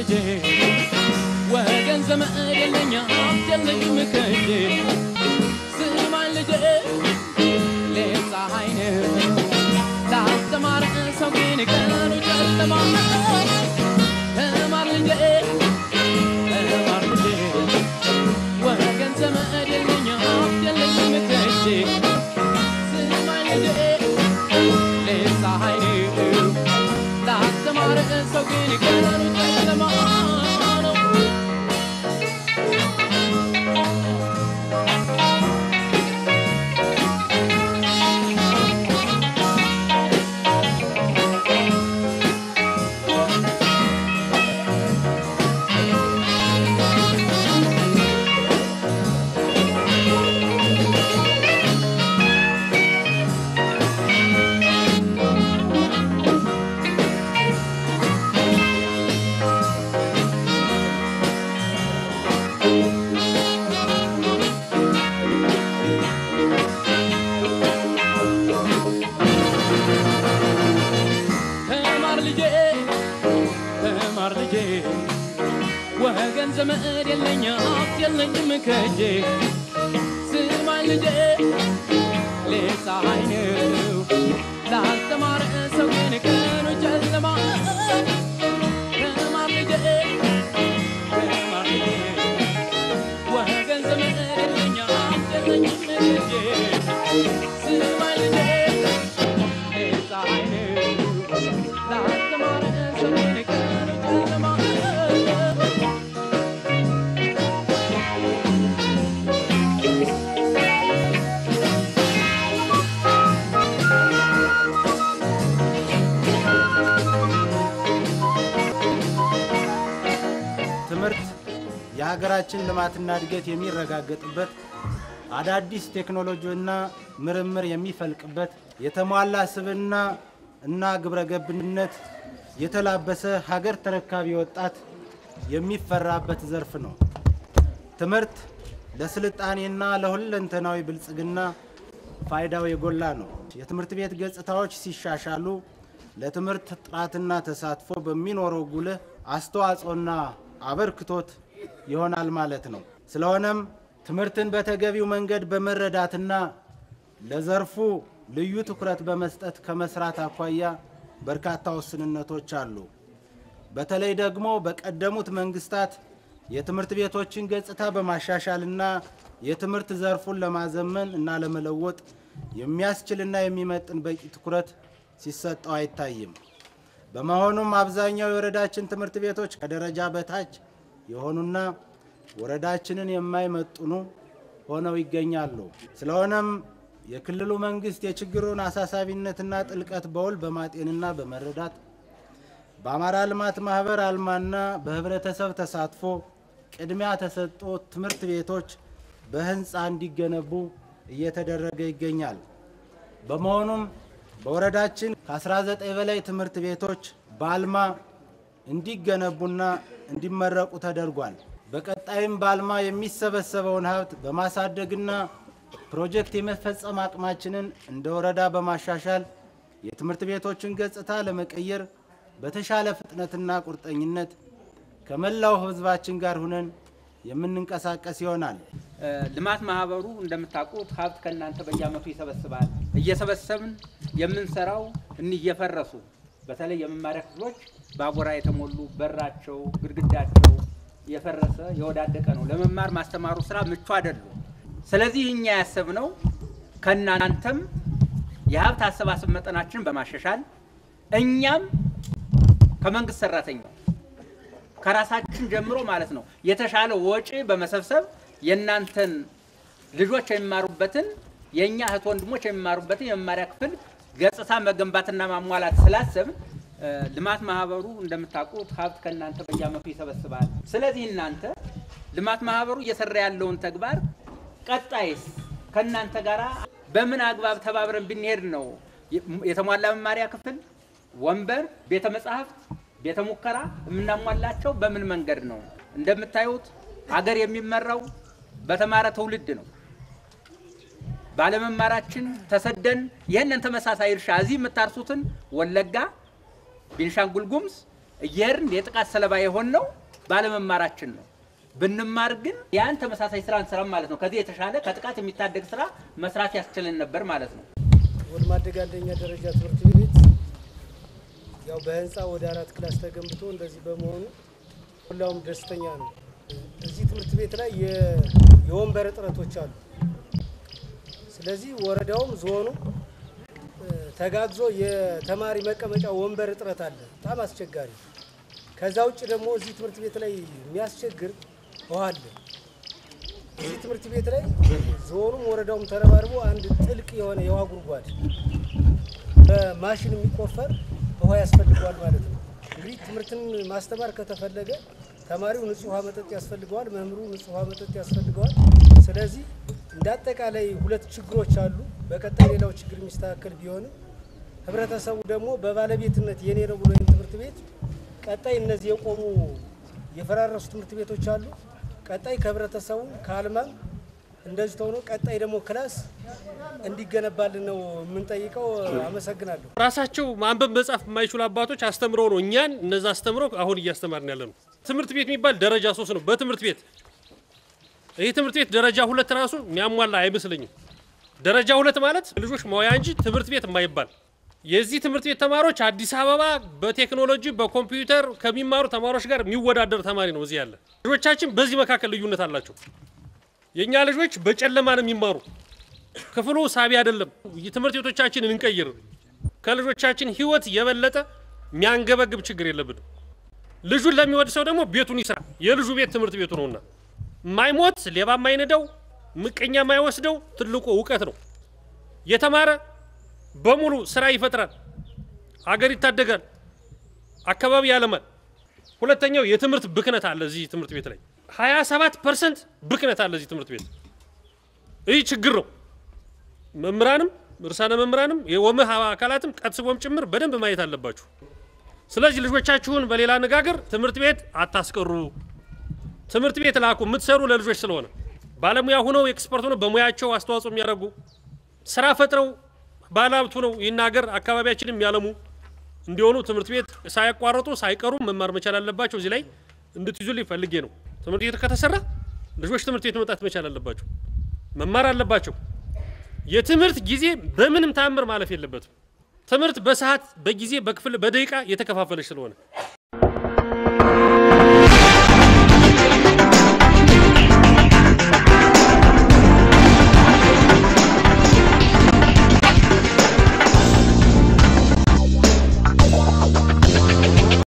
ልጄ ወገን ዘመድ የለኝ ሀብት የለኝም ከእጄ ስማኝ ልጄ ሌት ፀሐይ ነው ላስተማር ሰው ግን ቀኑ ጨለማ ነው። ተማር ልጄ ተማር ልጄ ወገን ዘመድ የለኝ ሀብት የለኝም ከእጄ ስማኝ ልጄ ሌት ፀሐይ ነው ላስተማር ሰው ግን ቀኑ ጨለማ ነው። ተማር ልጄ ተማር ልጄ ወገን ዘመድ የለኝ ሀብት የለኝም ከእጄ ስማኝ ልጄ ሌት ፀሐይ ነው ላስተማር ሰው ግን ቀኑ ጨለማ ተማር ልጄ ተማር ልጄ ወገን ዘመድ የለኝ ሀብት የለኝም ከእጄ ስማኝ ልጄ ሌት ፀሐይ ነው ላስተማር ሰው ግን ቀኑ ጨለማ ትምህርት የሀገራችን ልማትና እድገት የሚረጋገጥበት አዳዲስ ቴክኖሎጂና ምርምር የሚፈልቅበት የተሟላ ስብዕና እና ግብረ ገብነት የተላበሰ ሀገር ተረካቢ ወጣት የሚፈራበት ዘርፍ ነው። ትምህርት ለስልጣኔና ለሁለንተናዊ ብልጽግና ፋይዳው የጎላ ነው። የትምህርት ቤት ገጽታዎች ሲሻሻሉ ለትምህርት ጥራትና ተሳትፎ በሚኖረው ጉልህ አስተዋጽኦና አበርክቶት ይሆናል ማለት ነው። ስለሆነም ትምህርትን በተገቢው መንገድ በመረዳትና ለዘርፉ ልዩ ትኩረት በመስጠት ከመስራት አኳያ በርካታ ውስንነቶች አሉ። በተለይ ደግሞ በቀደሙት መንግስታት የትምህርት ቤቶችን ገጽታ በማሻሻልና የትምህርት ዘርፉን ለማዘመን እና ለመለወጥ የሚያስችልና የሚመጥን በቂ ትኩረት ሲሰጠው አይታይም። በመሆኑም አብዛኛው የወረዳችን ትምህርት ቤቶች ከደረጃ በታች የሆኑና ወረዳችንን የማይመጥኑ ሆነው ይገኛሉ። ስለሆነም የክልሉ መንግስት የችግሩን አሳሳቢነትና ጥልቀት በውል በማጤንና በመረዳት በአማራ ልማት ማህበር አልማና በህብረተሰብ ተሳትፎ ቅድሚያ ተሰጥቶ ትምህርት ቤቶች በህንፃ እንዲገነቡ እየተደረገ ይገኛል። በመሆኑም በወረዳችን ከ19 በላይ ትምህርት ቤቶች በአልማ እንዲገነቡና እንዲመረቁ ተደርጓል። በቀጣይም በአልማ የሚሰበሰበውን ሀብት በማሳደግና ፕሮጀክት የመፈጸም አቅማችንን እንደ ወረዳ በማሻሻል የትምህርት ቤቶችን ገጽታ ለመቀየር በተሻለ ፍጥነትና ቁርጠኝነት ከመላው ህዝባችን ጋር ሁነን የምንንቀሳቀስ ይሆናል። ልማት ማህበሩ እንደምታውቁት ሀብት ከእናንተ በየአመቱ ይሰበስባል። እየሰበሰብን የምንሰራው እኒህ እየፈረሱ በተለይ የመማሪያ ክፍሎች በአቧራ የተሞሉ በራቸው፣ ግድግዳቸው የፈረሰ የወዳደቀ ነው። ለመማር ማስተማሩ ስራ ምቹ አይደሉም። ስለዚህ እኛ ያሰብነው ከእናንተም የሀብት አሰባሰብ መጠናችንን በማሻሻል እኛም ከመንግስት ሰራተኛው ከራሳችን ጀምሮ ማለት ነው የተሻለ ወጪ በመሰብሰብ የእናንተን ልጆች የሚማሩበትን የእኛ እህት ወንድሞች የሚማሩበትን የመማሪያ ክፍል ገጽታ መገንባትና ማሟላት ስላሰብን እ፣ ልማት ማህበሩ እንደምታውቁት ሀብት ከእናንተ በየአመቱ ይሰበስባል። ስለዚህ እናንተ ልማት ማህበሩ እየሰራ ያለውን ተግባር ቀጣይስ ከእናንተ ጋር በምን አግባብ ተባብረን ብንሄድ ነው የተሟላ መማሪያ ክፍል፣ ወንበር፣ ቤተ መጻሕፍት፣ ቤተ ሙከራ የምናሟላቸው በምን መንገድ ነው? እንደምታዩት ሀገር የሚመራው በተማረ ትውልድ ነው። ባለመማራችን ተሰደን ይህንን ተመሳሳይ እርሻ እዚህ የምታርሱትን ወለጋ፣ ቤንሻንጉል ጉሙዝ እየሄድን የጥቃት ሰለባ የሆንነው ባለመማራችን ነው። ብንማር ግን ያን ተመሳሳይ ስራ እንሰራም ማለት ነው። ከዚህ የተሻለ ከጥቃት የሚታደግ ስራ መስራት ያስችልን ነበር ማለት ነው። ወደ ማደግ አንደኛ ደረጃ ትምህርት ቤት ያው በህንፃ ወደ አራት ክላስ ተገንብቶ እንደዚህ በመሆኑ ሁላውም ደስተኛ ነው። እዚህ ትምህርት ቤት ላይ የ- የወንበር እጥረቶች አሉ። ስለዚህ ወረዳውም ዞኑ እ፣ ተጋግዞ የተማሪ መቀመጫ ወንበር እጥረት አለ፣ በጣም አስቸጋሪ። ከዛ ውጭ ደግሞ እዚህ ትምህርት ቤት ላይ የሚያስቸግር ውሃ አለ። እዚህ ትምህርት ቤት ላይ ዞኑም ወረዳውም ተረባርቦ አንድ ጥልቅ የሆነ የውሃ ጉድጓድ በማሽን የሚቆፈር ውሃ ያስፈልገዋል ማለት ነው። እንግዲህ ትምህርትን ማስተማር ከተፈለገ ተማሪው ንጹህ ውሃ መጠጥ ያስፈልገዋል፣ መምህሩ ንጹህ ውሃ መጠጥ ያስፈልገዋል። ስለዚህ እንደ አጠቃላይ ሁለት ችግሮች አሉ። በቀጣይ ሌላው ችግር የሚስተካከል ቢሆንም ህብረተሰቡ ደግሞ በባለቤትነት የኔ ነው ብሎ ይህን ትምህርት ቤት ቀጣይ እነዚህ የቆሙ የፈራረሱ ትምህርት ቤቶች አሉ። ቀጣይ ከህብረተሰቡ ከአልማም እንደዚህ ተሆኖ ቀጣይ ደግሞ ክላስ እንዲገነባልን ነው የምንጠይቀው። አመሰግናለሁ። ራሳቸው ማንበብ መጻፍ የማይችሉ አባቶች አስተምረው ነው እኛን እነዛ አስተምረው አሁን እያስተማርን ያለ ነው። ትምህርት ቤት የሚባል ደረጃ ሶስት ነው። በትምህርት ቤት ይህ ትምህርት ቤት ደረጃ ሁለት ራሱ የሚያሟላ አይመስለኝም። ደረጃ ሁለት ማለት ልጆች መዋያ እንጂ ትምህርት ቤት የማይባል የዚህ ትምህርት ቤት ተማሪዎች አዲስ አበባ በቴክኖሎጂ በኮምፒውተር ከሚማሩ ተማሪዎች ጋር የሚወዳደር ተማሪ ነው እዚህ ያለ። ልጆቻችን በዚህ መካከል ልዩነት አላቸው። የእኛ ልጆች በጨለማ ነው የሚማሩ። ክፍሉ ሳቢ አይደለም። የትምህርት ቤቶቻችንን እንቀይር። ከልጆቻችን ህይወት የበለጠ የሚያንገበግብ ችግር የለብንም። ልጁን ለሚወድ ሰው ደግሞ ቤቱን ይስራ። የልጁ ቤት ትምህርት ቤቱ ነውና ማይሞት ሌባ ማይነዳው ምቀኛ ማይወስደው ትልቁ እውቀት ነው። የተማረ በሙሉ ስራ ይፈጥራል፣ አገር ይታደጋል፣ አካባቢ ያለማል። ሁለተኛው የትምህርት ብክነት አለ እዚህ ትምህርት ቤት ላይ 27 ፐርሰንት ብክነት አለ እዚህ ትምህርት ቤት። ይህ ችግር ነው። መምህራንም እርሳነ መምህራንም የወምህ አካላትም ቀስቦም ጭምር በደንብ ማየት አለባችሁ። ስለዚህ ልጆቻችሁን በሌላ አነጋገር ትምህርት ቤት አታስቀሩ፣ ትምህርት ቤት ላኩ። የምትሰሩ ለልጆች ስለሆነ ባለሙያ ሆነው ኤክስፐርት ሆነው በሙያቸው አስተዋጽኦ የሚያደርጉ ስራ ፈጥረው ባለሀብት ሆነው ይህን ሀገር አካባቢያችንም ያለሙ እንዲሆኑ ትምህርት ቤት ሳያቋርጡ ሳይቀሩ መማር መቻል አለባቸው። እዚህ ላይ እንድትይዙልኝ ፈልጌ ነው። ትምህርት ቤት ከተሰራ ልጆች ትምህርት ቤት መምጣት መቻል አለባቸው፣ መማር አለባቸው። የትምህርት ጊዜ በምንም ተአምር ማለፍ የለበትም። ትምህርት በሰዓት በጊዜ በክፍል በደቂቃ የተከፋፈለች ስለሆነ